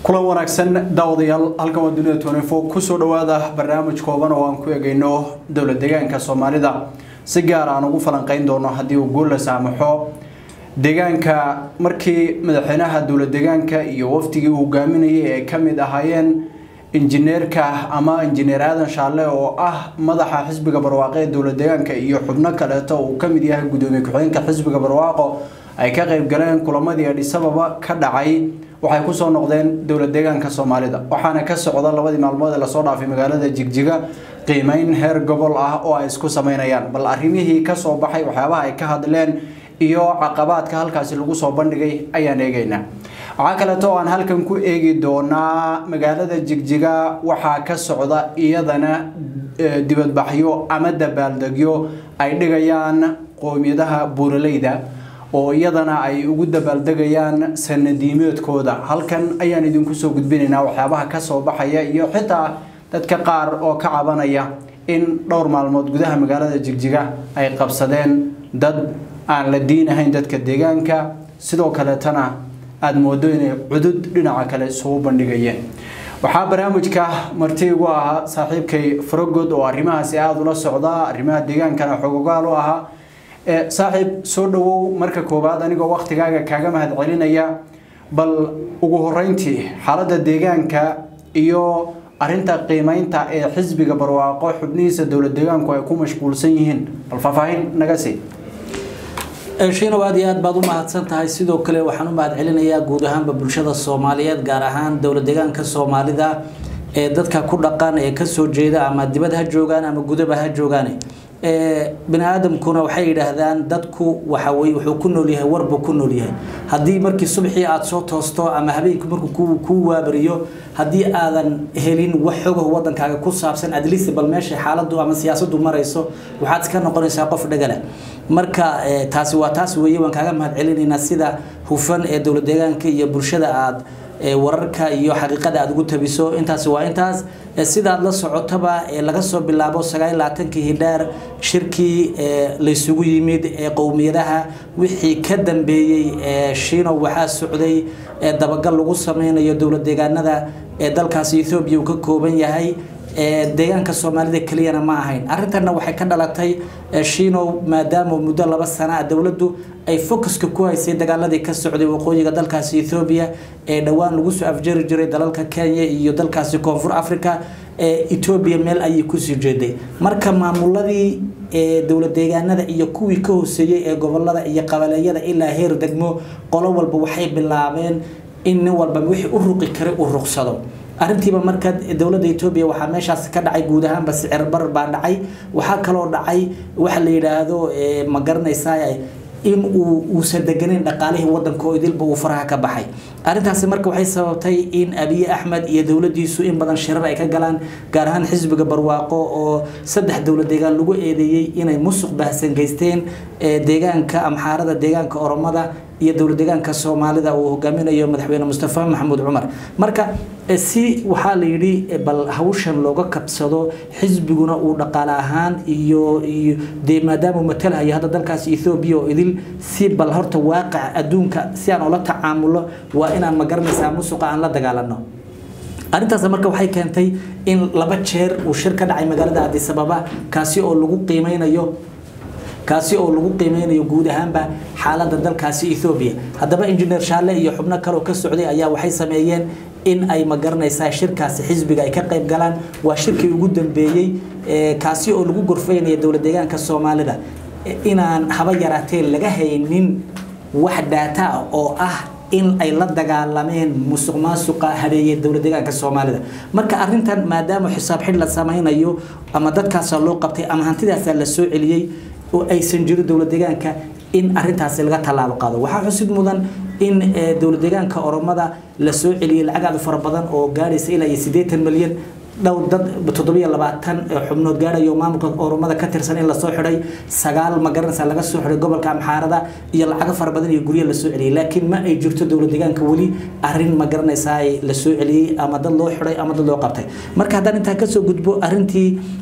kulan wanaagsan daawadayaal halkan waa dunida tnfo kusoo dhawaada barnaamij kooban oo aan ku egeyno dowla deegaanka soomaalida si gaar aan ugu falanqeyn doono haddii uu guul la saamaxo deegaanka markii madaxweynaha dowla deegaanka iyo wafdigii uu hogaaminayay ay ka mid ahaayeen injineerka ama injineer aadan shaalle oo ah madaxa xisbiga barwaaqo ee dowla deegaanka iyo xubno kaleeto uu ka mid yahay gudoomiye ku-xigeenka xisbiga barwaaqo ay ka qayb galeen kulamadii adhisababa ka dhacay waxay kusoo noqdeen dowla deegaanka soomaalida waxaana ka socda labadii maalmood ee lasoo dhaafay magaalada jigjiga qiimeyn heer gobol ah oo ay isku sameynayaan bal arrimihii kasoo baxay waxyaabaha ay ka hadleen iyo caqabaadka halkaasi lagu soo bandhigay ayaan eegeynaa waxaa kaleeto oo aan halkan ku eegi doonaa magaalada jigjiga waxaa ka socda iyadana dibadbaxyo ama dabaaldegyo ay dhigayaan qoomiyadaha buuraleyda oo iyadana ay ugu dabaaldegayaan sanadiimeedkooda halkan ayaan idinku soo gudbinaynaa waxyaabaha kasoo baxaya iyo xitaa dadka qaar oo ka cabanaya in dhowr maalmood gudaha magaalada jigjiga ay qabsadeen dad aan la diin ahayn dadka deegaanka sidoo kaleetana aada moodo inay cudud dhinaca kale isugu bandhigayeen waxaa barnaamijka marti igu ahaa saaxiibkay farogod oo arrimahaasi aada ula socda arrimaha deegaankana xogogaal u ahaa saaxiib soo dhawow marka koowaad anigoo waktigaaga kaaga mahad celinaya bal ugu horeyntii xaaladda deegaanka iyo arinta qiimeynta ee xisbiga barwaaqo xubnihiisa dowla deegaanku ay ku mashquulsan yihiin bal faahfaahin naga sii shiinow aad iyo aad baad u mahadsan tahay sidoo kale waxaan u mahad celinayaa guud ahaanba bulshada soomaaliyeed gaar ahaan dowla deegaanka soomaalida ee dadka ku dhaqan ee kasoo jeeda ama dibad ha joogaan ama gudaba ha joogaan bini aadamkuna waxay yidhaahdaan dadku waxa weye wuxuu ku nool yahay warbuu ku nool yahay haddii markii subaxii aada soo toosto ama habeenkii markuu kuu waabariyo haddii aadan helin wax xogaho wadankaaga ku saabsan adlisi bal meesha xaaladu ama siyaasadu marayso waxaad iska noqonaysaa qof dhagala marka taasi waa taas weeye waan kaaga mahad celinaynaa sida hufan ee dowla deegaanka iyo bulshada aada wararka iyo xaqiiqada aada ugu tabiso intaasi waa intaas sidaad la socotaba laga soo bilaabo sagaal labaatankii hidhaar shirkii laysugu yimid ee qowmiyadaha wixii ka dambeeyey shiino waxaa socday dabagal lagu sameynayo dowla deegaanada ee dalkaasi ethoobiya uu ka kooban yahay deegaanka soomaalida keliyana ma ahayn arrintanna waxay ka dhalatay shiinow maadaama muddo laba sana a dowladdu ay focuska ku haysay dagaaladii ka socday waqooyiga dalkaasi ethoobiya ee dhowaan lagu soo afjari jiray dalalka kenya iyo dalkaasi koonfur africa etoobiya meel ayay kusii jeeday marka maamuladii dowla deegaanada iyo kuwii ka hooseeyey ee gobolada iyo qabaleeyada ilaa heer degmo qolo walba waxay bilaabeen in nin walba wixii u ruqi kara uu ruqsado arrintiiba marka dowladda etoobiya waxaa meeshaas ka dhacay guud ahaanba sicir bar baa dhacay waxaa kaloo dhacay waxa la yidhaahdo ma garanaysaa in uu uusan deganeyn dhaqaalihii wadanka oo idilba uu faraha ka baxay arrintaasi marka waxay sababtay in abiye axmed iyo dowladiisu in badan shirar ay ka galaan gaar ahaan xisbiga barwaaqo oo saddex dowla deegaan lagu eedeeyey inay musuq baahsan geysteen deegaanka amxaarada deegaanka oromada iyo dowla deegaanka soomaalida uu hogaaminayo madaxweyne mustafa maxamuud cumar marka si waxaa la yidhi bal hawshan looga kabsado xisbiguna uu dhaqaale ahaan iyo iyo dee maadaama uu matalhayo hadda dalkaasi ethoobiya oo idil si bal horta waaqaca adduunka si aan ula tacaamulo waa inaan ma garanaysaa musuqa aan la dagaalano arrintaas marka waxay keentay in laba jeer uu shir ka dhacay magaalada addis ababa kaasi oo lagu qiimeynayo kaasi oo lagu qiimeynayo guud ahaanba xaaladda dalkaasi ethoobiya haddaba injineer shaalle iyo xubno kaleoo ka socday ayaa waxay sameeyeen in ay ma garanaysaa shirkaasi xisbiga ay ka qayb galaan waa shirkii ugu dambeeyey kaasi oo lagu gorfeynaya dowla deegaanka soomaalida inaan haba yaraatee laga haynin wax daata oo ah in ay la dagaalameen musuq maasuqa habeeye dowla deegaanka soomaalida marka arintan maadaama xisaab xidh la samaynayo ama dadkaasa loo qabtay ama hantidaasa la soo celiyey oo aysan jirin dowla deegaanka in arintaasi laga tallaabo qaado waxaa xusid mudan in dowla deegaanka oromada la soo celiyey lacag aad u fara badan oo gaadhaysa ilaa iyo siddeetan milyan dhowr dad toddobiyo labaatan xubnood gaadhayo maamulka oromada ka tirsan in lasoo xidhay sagaal ma garanaysa laga soo xidhay gobolka amxaarada iyo lacago fara badan iyo guryo lasoo celiyey laakiin ma ay jirto dowla deegaanka weli arrin ma garanaysaa lasoo celiyey ama dad loo xidhay ama dad loo qabtay marka haddaan intaa kasoo gudbo arrintii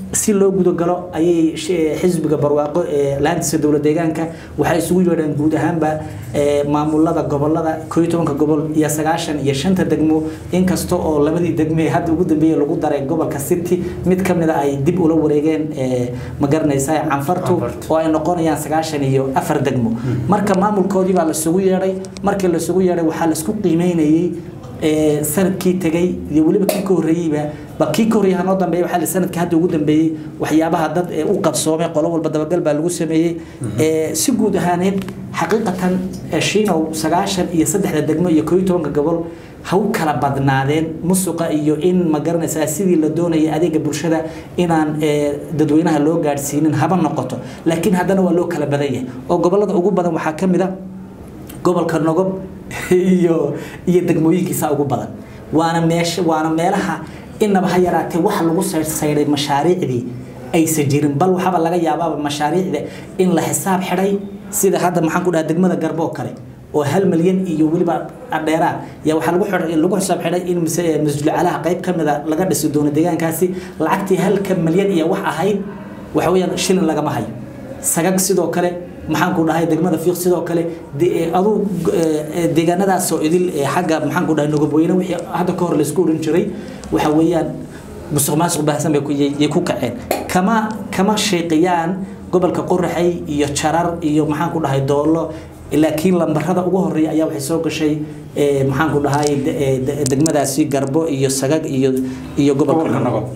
si loo gudagalo ayay xisbiga barwaaqo ee laantiisa dowlad deegaanka waxay isugu yeedheen guud ahaanba maamulada gobolada koo iyo tobanka gobol iyo sagaashan iyo shanta degmo inkasta oo labadii degme hadda ugu dambeeyey lagu daray gobolka city mid ka mid a ay dib ula wareegeen ma garanaysaa canfartu oo ay noqonayaan sagaashan iyo afar degmo marka maamulkoodii baa lasugu yeedhay markii lasugu yeedhay waxaa laisku qiimeynayey sanadkii tegay iyo weliba kii ka horreeyeyba ba kii ka horreeyay hanoo dambeeyay waxaa la sanadkii hadda ugu dambeeyey waxyaabaha dad u qabsoomay qolo walba dabagal baa lagu sameeyey si guud ahaaneed xaqiiqatan shiinow sagaashan iyo saddexda degmo iyo koo iyo tobanka gobol ha u kala badnaadeen musuqa iyo in ma garanaysaa sidii la doonayay adeega bulshada inaan dadweynaha loo gaadhsiinin haba noqoto laakiin haddana waa loo kala badan yahay oo gobolada ugu badan waxaa ka mid a gobolka nogob iyo iyo degmooyinkiisa ugu badan waana meesha waana meelaha inaba ha yaraatee waxa lagu sayray mashaariicdii aysan jirin bal waxaaba laga yaabaaba mashaariicda in la xisaab xidhay sida hadda maxaan ku dhaha degmada garbo oo kale oo hal milyan iyo weliba dheeraa yaa waxaa lagu lagu xisaab xidhay in masjid calaha qayb ka mida laga dhisi doono deegaankaasi lacagtii halka milyan iyo wax ahayd waxa weeyaan shilin lagama hayo sagag sidoo kale maxaan ku dhahay degmada fiiq sidoo kale aduu deegaanadaasoo idil xagga maxaan ku dhahay nogobweyne wixii hadda ka hor laysku oran jiray waxa weeyaan musuq maasuq baahsan bay ku kaceen kama kama sheeqiyaan gobolka qoraxay iyo jarar iyo maxaan ku dhahay doolo laakiin lambarada ugu horeeya ayaa waxay soo gashay maxaan ku dhahay degmadaasi garbo iyo sagag iyo iyo gobolka nagob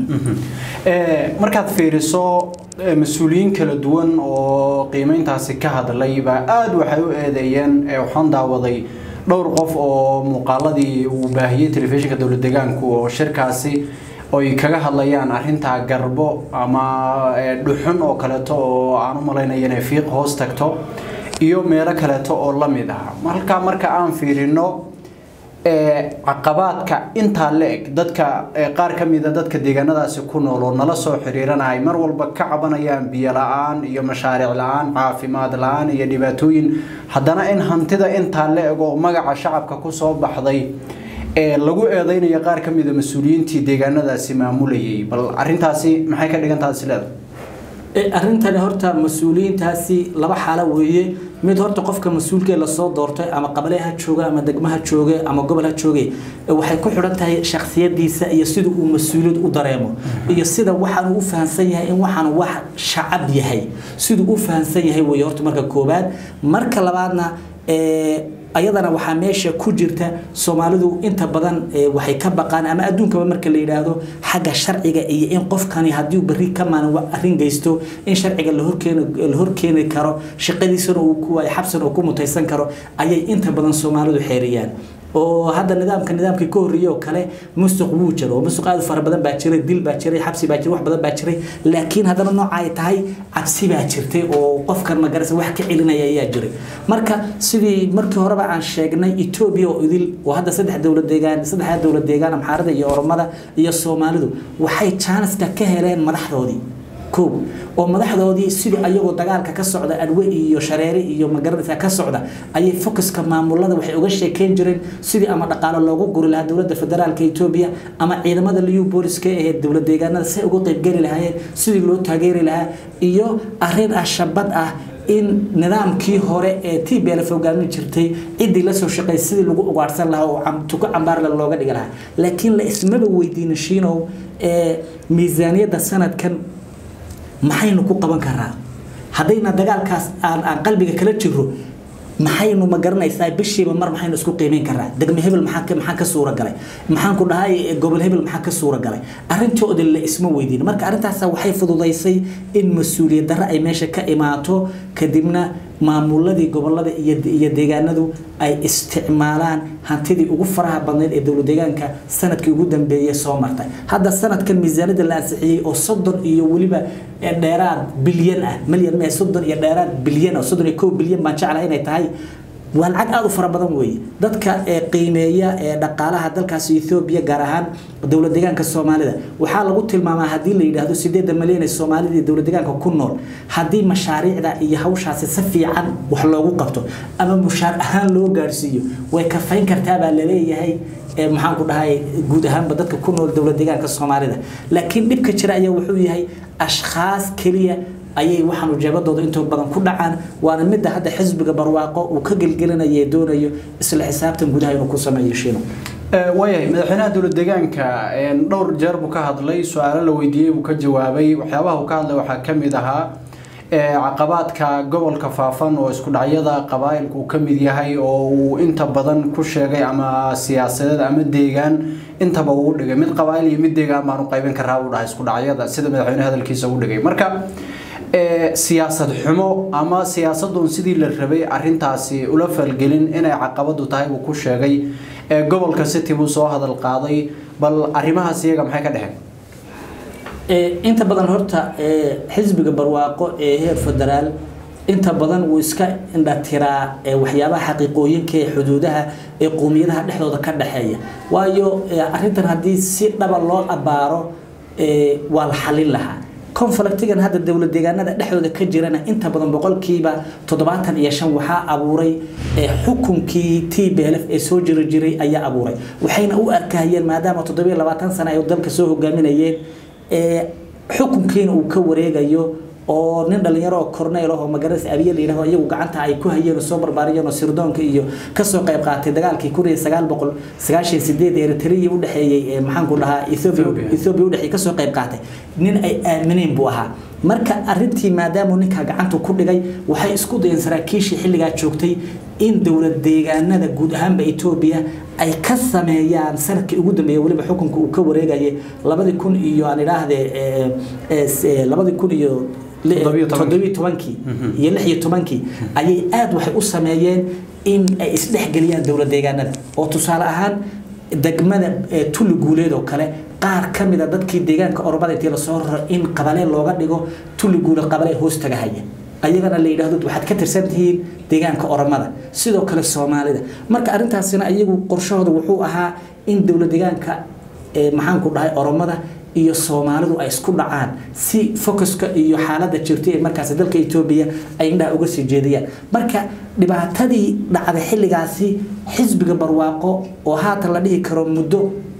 markaad fiiriso mas-uuliyiin kala duwan oo qiimeyntaasi ka hadlay baa aada waxay u eedeeyeen waxaan daawaday dhowr qof oo muuqaaladii uu baahiyey telefishinka dowlad deegaanku oo shirkaasi oy kaga hadlayaan arintaa garbo ama dhuxun oo kaleeto oo aan u malaynayo inay fiiq hoos tagto iyo meelo kaleeto oo la mid ah halkaa marka aan fiirino caqabaadka intaa la eg dadka qaar ka mida dadka deegaanadaasi ku nool oo nala soo xiriiranahay mar walba ka cabanayaan biyo la-aan iyo mashaariic la-aan caafimaad la-aan iyo dhibaatooyin haddana in hantida intaa la eg oo magaca shacabka kusoo baxday lagu eedeynayo qaar ka mida mas-uuliyiintii deegaanadaasi maamulayay bal arintaasi maxay ka dhigan tahay sileeda arrintani horta mas-uuliyiintaasi laba xaalo weeye mid horta qofka mas-uulkee lasoo doortay ama qabale ha jooga ama degmo ha jooge ama gobol ha jooge waxay ku xidhan tahay shaksiyadiisa iyo sida uu mas-uuliyad u dareemo iyo sida waxaan u fahamsan yahay in waxaan wax shacab yahay siduu u fahamsan yahay weeye horta marka koowaad marka labaadna ayadana waxaa meesha ku jirta soomaalidu inta badan waxay ka baqaan ama adduunkaba marka la yidhaahdo xagga sharciga iyo in qofkani haddii berri ka maalin arrin geysto in sharciga la horkeeni karo shaqadiisana uu ku waayo xabsina uu ku mutaysan karo ayay inta badan soomaalidu xeeriyaan oo hadda nidaamka nidaamkii ka horreeyay oo kale musuq wuu jiro oo musuq aad u fara badan baa jiray dil baa jiray xabsi baa jiray wax badan baa jiray laakiin haddana nooca ay tahay cabsi baa jirtay oo qofkan magarasa wax ka celinaya ayaa jiray marka sidii markii horeba aan sheegnay etoobiya oo idil oo hadda saddex dowlad deegaan saddexda dowlad deegaan amxaarada iyo oromada iyo soomaalidu waxay jaaniska ka heleen madaxdoodii koob oo madaxdoodii sidii ayagoo dagaalka ka socda adwe iyo shareere iyo magaranaysa ka socda ayay focuska maamulada waxay uga sheekeyn jireen sidii ama dhaqaalo loogu guri lahaa dowladda federaalka etoobiya ama ciidamada liu booliska ee dowlad deegaanada say uga qaybgeli lahaayeen sidii loo taageeri lahaa iyo arrin ah shabad ah in nidaamkii hore ee t b lf hogaamin jirtay ciddii lasoo shaqeey sidii lagu ugaadhsan lahaa oo tuko cambaarle looga dhigi lahaa laakiin la ismaba weydiina shiinow ee miisaaniyadda sanadkan maxaynu ku qaban karaa haddayna dagaalkaas aan aan qalbiga kala jiro maxaynu ma garanaysaa bishiiba mar maxaynu isku qiimeyn karaa degme hebel maxaa maxaa ka suura galay maxaan ku dhahay gobol hebel maxaa ka suura galay arrintooda la isma weydiin marka arrintaas waxay fududaysay in mas-uuliyad darre ay meesha ka imaato kadibna maamuladii gobolada iyo deegaanadu ay isticmaalaan hantidii ugu faraha badneyd ee dowlad deegaanka sanadkii ugu dambeeyey soo martay hadda sanadkan miisaanada la ansixiyey oo soddon iyo weliba dheeraad bilyan ah milyan mee soddon iyo dheeraad bilyan oo soddon iyo kow bilyan baan jeclahay inay tahay waa lacag aada u fara badan weeye dadka ee qiimeeya ee dhaqaalaha dalkaasi ethoobiya gaar ahaan dowlad deegaanka soomaalida waxaa lagu tilmaamaa haddii la yidhaahdo sideedda malyan ee soomaalida iyo dowlad deegaanka ku nool haddii mashaariicda iyo hawshaasi si fiican wax loogu qabto ama mushaar ahaan loo gaadhsiiyo way kafayn kartaa baa laleeyahay maxaan ku dhahay guud ahaanba dadka ku nool dowlad deegaanka soomaalida laakiin dhibka jira ayaa wuxuu yahay ashkhaas keliya ayay waxaan ujeebadooda inta badan ku dhacaan waana midda hadda xisbiga barwaaqo uu ka gelgelinaya ee doonayo isla xisaabtan gudaha inuu ku sameeyo shiino waayahay madaxweynaha dowlad deegaanka dhowr jeer buu ka hadlay su-aalo la weydiiyey buu ka jawaabay waxyaabaha uu ka hadlay waxaa ka mid ahaa caqabaadka gobolka faafan oo isku dhacyada qabaa'ilka uu ka mid yahay oo uu inta badan ku sheegay ama siyaasadeed ama deegaan intaba uu dhigay mid qabaa'il iyo mid deegaan baan u qaybin karaa uu dhahay isku dhacyada sida madaxweyne hadalkiisa u dhigay marka siyaasad xumo ama siyaasadun sidii la rabay arintaasi ula falgelin inay caqabadu tahay buu ku sheegay gobolka city buu soo hadal qaaday bal arrimahaas iyaga maxay ka dhexeen inta badan horta xisbiga barwaaqo ee heer federaal inta badan wuu iska indhatiraa waxyaabaha xaqiiqooyinka ee xuduudaha ee qowmiyadaha dhexdooda ka dhexeeya waayo arintan haddii si dhaba loo abaaro waa la xalin lahaa conflictigan hadda dowlad deegaanada dhexdooda ka jirana inta badan boqolkiiba toddobaatan iyo shan waxaa abuuray xukunkii t b l f ee soo jiri jiray ayaa abuuray waxayna u arkahayeen maadaama toddobiyo labaatan sano ay dalka soo hogaaminayeen xukunkiina uu ka wareegayo oo nin dhalinyaro oo corneyl ah oo magaranaysa abiye la yidhahdo iyagu gacanta ay ku hayeen oo soo barbaariyeen oo sirdoonka iyo kasoo qayb qaatay dagaalkii kun iyo sagaal boqol sagaashan sideed eritrea u dhexeeyey maxaan ku dhahaa ethiopia ethiopia u dhexeeyey kasoo qayb qaatay nin ay aamineen buu ahaa marka arintii maadaamuu ninkaa gacanta ku dhigay waxay isku dayeen saraakiishii xilligaa joogtay in dowlad deegaanada guud ahaanba etoobiya ay ka sameeyaan sanadkii ugu dambeeyay weliba xukunka uu ka wareegayay labadii kun iyo aan idhaahde labadii kun iyo toddobiyo tobankii iyo lix iyo tobankii ayay aada waxay u sameeyeen in ay isdhexgeliyaan dowlad deegaanada oo tusaale ahaan degmada tulli guuleed oo kale qaar ka mid a dadkii deegaanka oromada intii lasoo raro in qabalee looga dhigo tulli guuleed qabalee hoos tagahaya ayagana la yidhaahdo waxaad ka tirsan tihiin deegaanka oromada sidoo kale soomaalida marka arrintaasina iyagu qorshahooda wuxuu ahaa in dowlad deegaanka maxaan ku dhahay oromada iyo soomaalidu ay isku dhacaan si focuska iyo xaaladda jirtay ee markaas dalka etoobiya ay indhaha uga sii jeediyaan marka dhibaatadii dhacday xilligaasi xisbiga barwaaqo oo haatan la dhihi karo muddo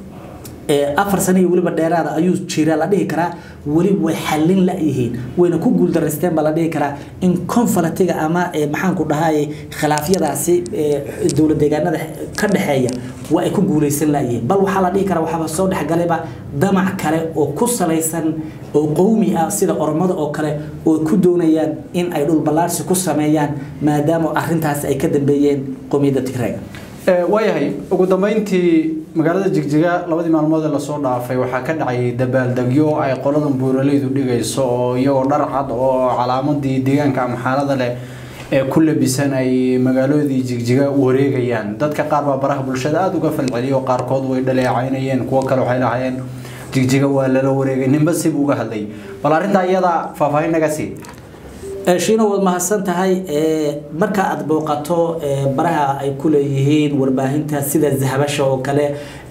afar sano iyo weliba dheeraada ayuu jira la dhihi karaa weli way xallin la-yihiin wayna ku guuldaraysteen baa la dhihi karaa in conflictiga ama maxaan ku dhahay khilaafyadaasi dowlad deegaanada ka dhexeeya waa ay ku guulaysan la-yihiin bal waxaa la dhihi karaa waxaaba soo dhexgalayba damac kale oo ku salaysan oo qowmi ah sida oromada oo kale oo ku doonayaan in ay dhul ballaarsi ku sameeyaan maadaama arrintaasi ay ka dambeeyeen qowmiyadda tigreega waayahay ugu dambeyntii magaalada jigjiga labadii maalmood ee lasoo dhaafay waxaa ka dhacay dabaaldegyo ay qoladan buuraleydu dhigayso oo iyagoo dhar cad oo calaamadii deegaanka ama xaalada leh ee ku labisan ay magaaladii jigjiga wareegayaan dadka qaar baa baraha bulshada aada uga falceliyay oo qaarkood way dhaleecaynayeen kuwo kale waxay lahaayeen jigjiga waa lala wareegay ninba sib uga hadlay bal arrintaa iyada faahfaahin naga sii shiino waad mahadsan tahay marka aad booqato baraha ay ku leeyihiin warbaahinta sida zahabasha oo kale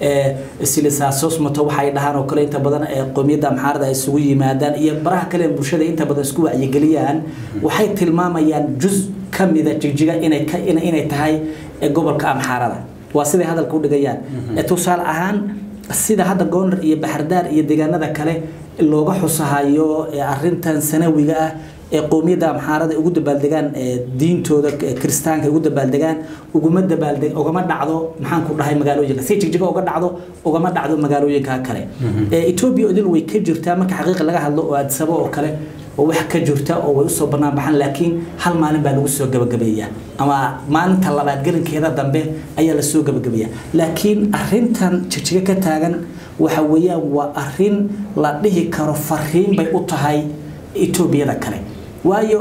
silisaasosmato waxay dhahaan oo kale inta badan qowmiyadda amxaarada ay isugu yimaadaan iyo baraha kale bulshada inta badan isku wacyigeliyaan waxay tilmaamayaan juz ka mida jigjiga inay inay tahay gobolka amxaarada waa siday hadalka u dhigayaan tusaale ahaan sida hadda goonar iyo baxardaar iyo deegaanada kale looga xusahayo arintan sanawiga ah ee qowmiyadda amxaarada ugu dabaaldegaan diintooda kiristaanka ugu dabaaldegaan uguma dabaaldeg ugama dhacdo maxaan ku dhahay magaalooyinka si jigjiga uga dhacdo ugama dhacdo magaalooyinka kale etoobiya idil way ka jirtaa marka xaqiiqa laga hadlo oo adsabo oo kale oo wax ka jirta oo way usoo banaan baxaan laakiin hal maalin baa lagu soo gabagabeeyaa ama maalinta labaad gelinkeeda dambe ayaa lasoo gabagabeeyaa laakiin arintan jigjiga ka taagan waxa weeyaan waa arin la dhihi karo fariin bay u tahay etoobiyada kale waayo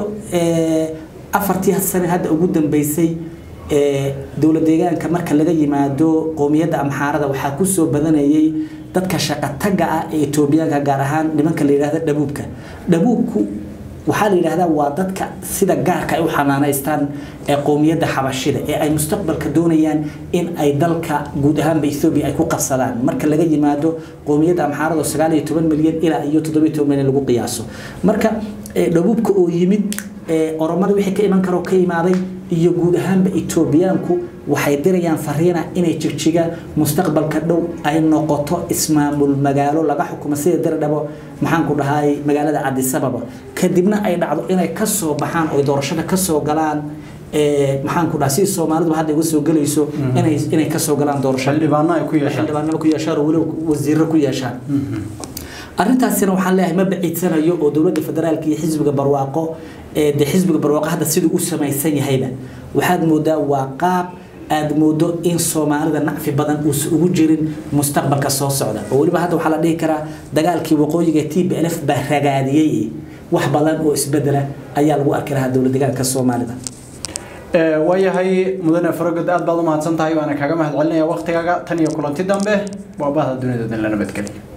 afartii sane hadda ugu dambeysay dowlad deegaanka marka laga yimaado qowmiyadda amxaarada waxaa kusoo badanayay dadka shaqataga ah ee etoobiyaanka gaar ahaan nimanka la yidhahda dhabuubka dhabuubku waxaa la yidhahdaa waa dadka sida gaarka ay u xanaanaystaan ee qowmiyadda xabashida ee ay mustaqbalka doonayaan in ay dalka guud ahaanba ethoobiya ay ku qabsadaan marka laga yimaado qowmiyadda amxaarada sagaal iyo toban milyan ilaa iyo toddobiyo toban milyan lagu qiyaaso marka dhabuubka oo yimid oromada wixii ka iman karo ka imaaday iyo guud ahaanba etoobiyaanku waxay dirayaan fariina inay jigjiga mustaqbalka dhow ay noqoto ismaamul magaalo laga xukumo sida dirdhabo maxaan ku dhahay magaalada cadisababa kadibna ay dhacdo inay kasoo baxaan oo doorashada kasoo galaan maxaan ku dhaha si soomaalidu hadda uga soo gelayso inay inay kasoo galaan doorashada xildhibaano ay ku yeeshaan xildhibaanimo ku yeeshaan oo weliba wasiiro ku yeeshaan arrintaasina waxaan leeyahay ma baciidsanayo oo dowladda federaalka iyo xisbiga barwaaqo de xisbiga barwaaqo hadda siduu u samaysan yahayba waxaad moodaa waa qaab aada moodo in soomaalida nacfi badan uusan ugu jirin mustaqbalka soo socda oo weliba hadda waxaa la dhihi karaa dagaalkii waqooyiga t b l f baa ragaadiyey wax badan oo isbedela ayaa lagu arki lahaa dowlad deegaanka soomaalida waayahay mudane farogod aad baad u mahadsan tahay waana kaaga mahad celinaya waktigaaga tan iyo kulanti dambe waa bahda dunida dan la nabadgeliya